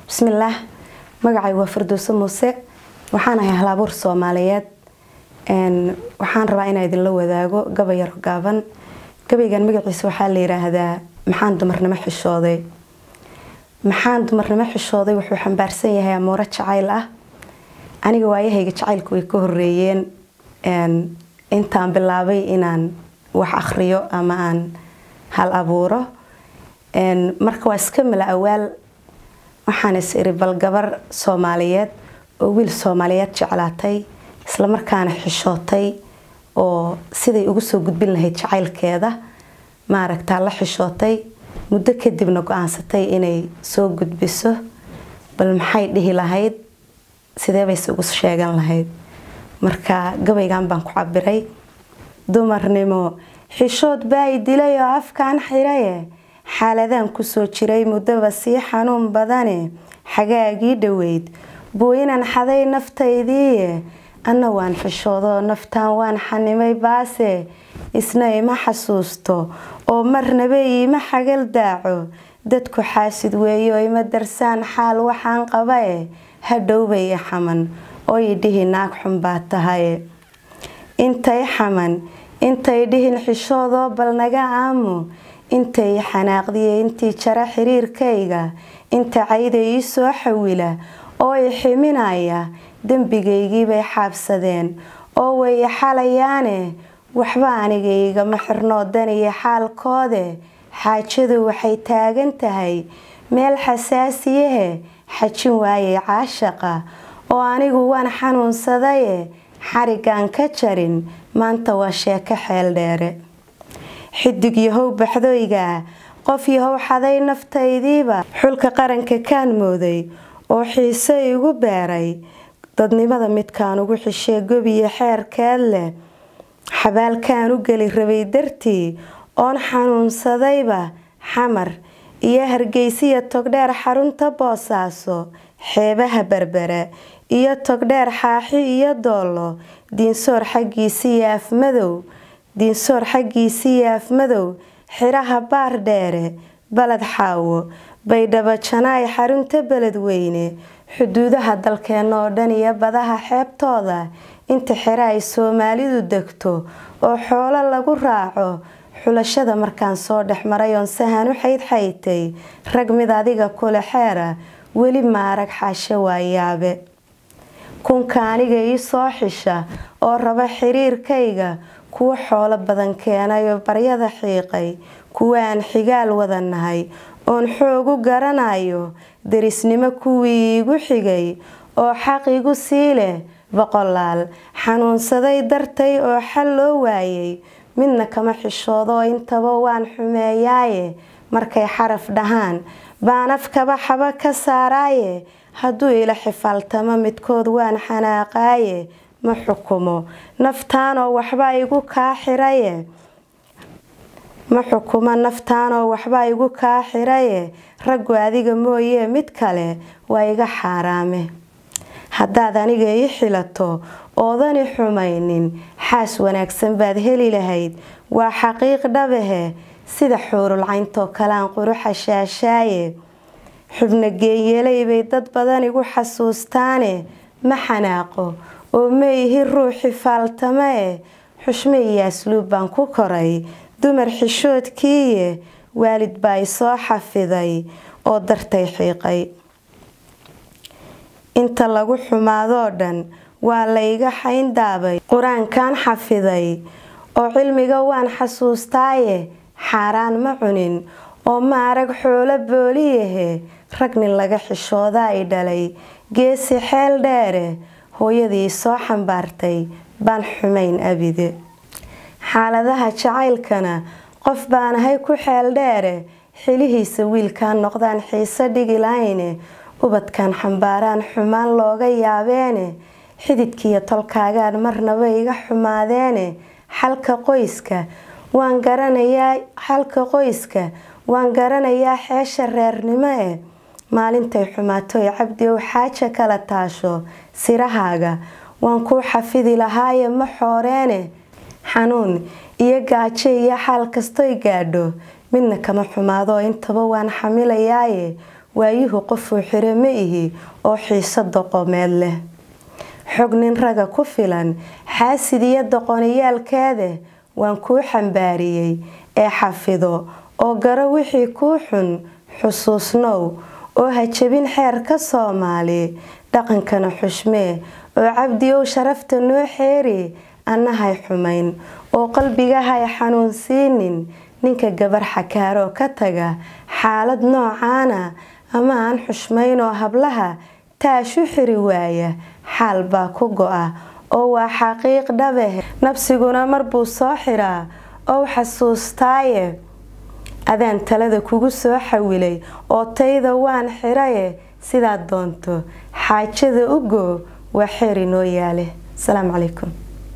bismillaah magacay waa firdowso muuse waxaan ahay halabuur soomaaliyeed waxaan rabaa inaa idinla wadaago gabay yaro gaaban gabaygan magaciisa waxaa la yiraahdaa maxaan dumarnimo xishooday maxaan dumarnimo xishooday wuxuu xambaarsan yahay amouro jacayl ah aniga waayahayga jacaylku way ka horeeyeen intaan bilaabay inaan wax akhriyo ama aan hal abuuro marka waa iska mala awaal waxaan is iri bal gabar soomaaliyeed oo wiil soomaaliyeed jeclaatay islamarkaana xishootay oo siday ugu soo gudbin lahayd jacaylkeeda maaragtaa la xishootay muddo kadibna go-aansatay inay soo gudbiso bal maxay dhihi lahayd sidee bayse ugu sheegan lahayd marka gabaygan baan ku cabiray dumarnimo xishood baa i dilay oo afkaan xiraye xaaladaan kusoo jiray muddaba sii xanuun badane xagaagii dhoweyd booyinan xaday naftaydiiye anna waan xishoodoo naftaan waan xanimay baase isna ima xasuusto oo marnaba iima xagal daaco dadku xaasid weeyo ima darsaan xaal waxaan qabae hadhowbay i xaman oo i dhihi naag xun baa tahaye intay xaman intay dhihin xishoodoo bal naga aamu intay i xanaaqdiye intii jara xiriirkayga inta cayda ii soo xawila oo i ximinaya dembigaygiibay xaabsadeen oo way i xalayaane waxba aniga igama xirnoo daniya xaalkoode xaajadu waxay taagan tahay meel xasaasiyahe xajin waayay caashaqa oo anigu waan xanuunsadaye xarigaan ka jarin maanta waa sheeko xeel dheere xidig yahow baxdoyga qof yahow xaday naftaydiiba xulka qaranka kaan mooday oo xiise igu beeray dadnimada midkaan ugu xishee gobiyo xeerkeed leh xabaalkaan u geli rabay dartii oon xanuunsadayba xamar iyo hargeysiya togdheer xarunta boosaaso xeebaha berbera iyo togdheer xaaxi iyo doollo diinsoor xaggiisiiyo afmadow diinsoor xaggiisiiyo afmadow xiraha baar dheere baled xaawo baydhabo janaay xarunta beledweyne xuduudaha dalkeena oo dhan iyo badaha xeebtooda inta xero ay soomaalidu degto oo xoolo lagu raaco xulashada markaan soo dhex maray oon sahan u xaydxaytay rag mid adiga kule xeera weli maarag xaashe waayaabe kunka aniga ii soo xisha oo raba xiriirkayga kuwo xoolo badan keenay oo baryada xiiqay kuwa aan xigaal wada nahay oon xoogu garanayo derisnimo kuwii iigu xigay oo xaq igu sii leh boqolaal xanuunsaday dartay oo xal loo waayay midna kama xishoodoo intaba waan xumeeyaaye markay xaraf dhahaan baan afkaba xaba ka saaraaye hadduu ila xifaaltamo midkood waan xanaaqaaye ma xukumo naftaanoo waxba igu kaa xiraye ma xukumo naftaanoo waxba igu kaa xiraye raggu adiga mooyee mid kale waa iga xaaraame haddaad aniga ii xilato oodani xumaynin xaas wanaagsan baad heli lahayd waa xaqiiq dhabahe sida xuurulcayntoo kalean quruxa shaashaaye xubno geeyeelay bay dad badan igu xasuustaane ma xanaaqo oo ma ihi ruuxi faaltama e xushmo iyo asluub baan ku koray dumar xishoodkiiye waalid baa i soo xafiday oo dartay xiiqay inta lagu xumaadoo dhan waa layga xayndaabay qur-aankan xafiday oo cilmiga waan xasuustaaye xaaraan ma cunin oo ma arag xoolo booliyahe rag nin laga xishoodaa i dhalay geesi xeel dheere hooyadii soo xambaartay baan xumayn abide xaaladaha jacaylkana qof baan ahay ku xeel dheere xilihiisa wiilkaan noqdaan xiise dhigi lahayne ubadkan xambaaraan xumaan looga yaabeene xididkiiyo tolkaagaan marnaba iga xumaadeene xalka qoyska waan garanayaa xalka qoyska waan garanayaa xeesha reernimo e maalintay xumaatoy cabdi ow xaaja kala taasho sirahaaga waan kuu xafidi lahaaye ma xooreene xanuun iyo gaajo iyo xaal kastoy gaadho midna kama xumaado intaba waan xamilayaaye waayuhu qofuu xiro ma ihi oo xiiso doqomeed leh xog nin raga ku filan xaasid iyo doqoniyaalkaada waan kuu xambaariyey ee xafido oo garo wixii kuu xun xusuusnow oo ha jebin xeerka soomaali dhaqankana xushmee oo cabdiyow sharafta noo xeeri annahay xumayn oo qalbigahay xanuunsiinin ninka gabar xakaaroo ka taga xaalad noocaana ama aan xushmayn oo hablaha taashu xiri waaya xaal baa ku go-a oo waa xaqiiq dhabeh nabsiguna marbuu soo xiraa ow xasuustaaye adaan talada kugu soo xawilay oo tayda waan xiraye sidaad doonto xaajada u goo waa xeer inoo yaale asalaamu calaykum